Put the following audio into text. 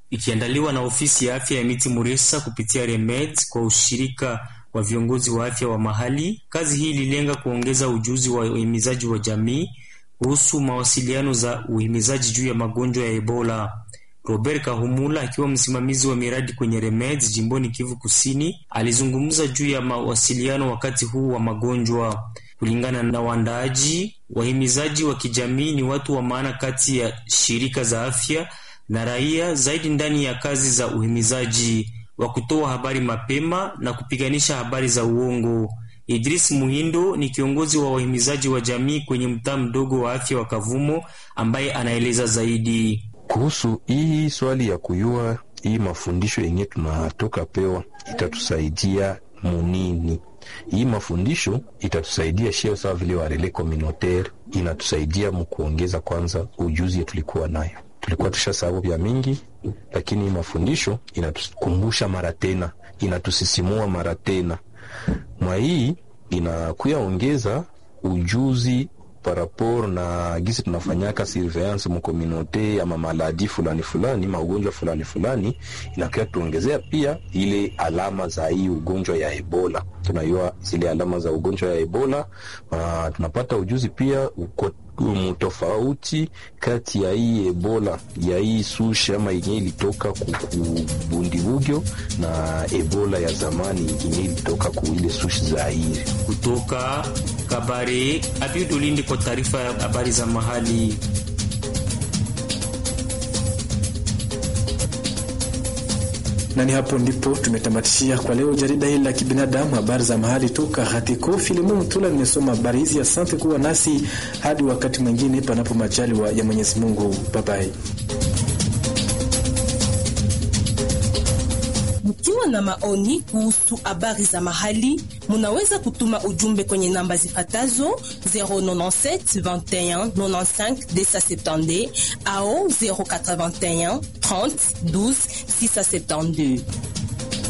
ikiandaliwa na ofisi ya afya ya Miti Muresa kupitia Remed kwa ushirika wa viongozi wa afya wa mahali. Kazi hii ililenga kuongeza ujuzi wa uhimizaji wa jamii kuhusu mawasiliano za uhimizaji juu ya magonjwa ya Ebola. Robert Kahumula akiwa msimamizi wa miradi kwenye Remed jimboni Kivu Kusini alizungumza juu ya mawasiliano wakati huu wa magonjwa. Kulingana na waandaaji, wahimizaji wa kijamii ni watu wa maana kati ya shirika za afya na raia, zaidi ndani ya kazi za uhimizaji wa kutoa habari mapema na kupiganisha habari za uongo. Idris Muhindo ni kiongozi wa wahimizaji wa jamii kwenye mtaa mdogo wa afya wa Kavumo ambaye anaeleza zaidi kuhusu hii swali ya kuyua hii mafundisho yenye tunatoka pewa itatusaidia munini. Hii mafundisho itatusaidia shio sawa vile warele communautaire, inatusaidia mkuongeza kwanza ujuzi tulikuwa nayo tulikuwa tushasahau vya mingi, lakini hii mafundisho inatukumbusha mara tena, inatusisimua mara tena. Mwa hii inakuya ongeza ujuzi parapor na gisi tunafanyaka surveillance mukomunote ama maladi fulani fulani maugonjwa fulani fulani, inakuya tuongezea pia ile alama za hii ugonjwa ya Ebola. Tunajua zile alama za ugonjwa ya Ebola na tunapata ujuzi pia uko mtofauti kati ya hii Ebola ya hii sushi ama yenye ilitoka kubundibugyo na Ebola ya zamani yenye ilitoka ku ile sushi za Zaire. Kutoka Kabare, Abiudulindi kwa taarifa ya habari za mahali. na ni hapo ndipo tumetamatishia kwa leo jarida hili la kibinadamu, habari za mahali toka Hatiko. Filimu Mtula nimesoma habari hizi. Asante kuwa nasi hadi wakati mwingine, panapo majaliwa ya Mwenyezi Mungu. Babai. Mkiwa na maoni kuhusu habari za mahali, munaweza kutuma ujumbe kwenye namba zifatazo 097 21 95 270 au 081 30 12 672.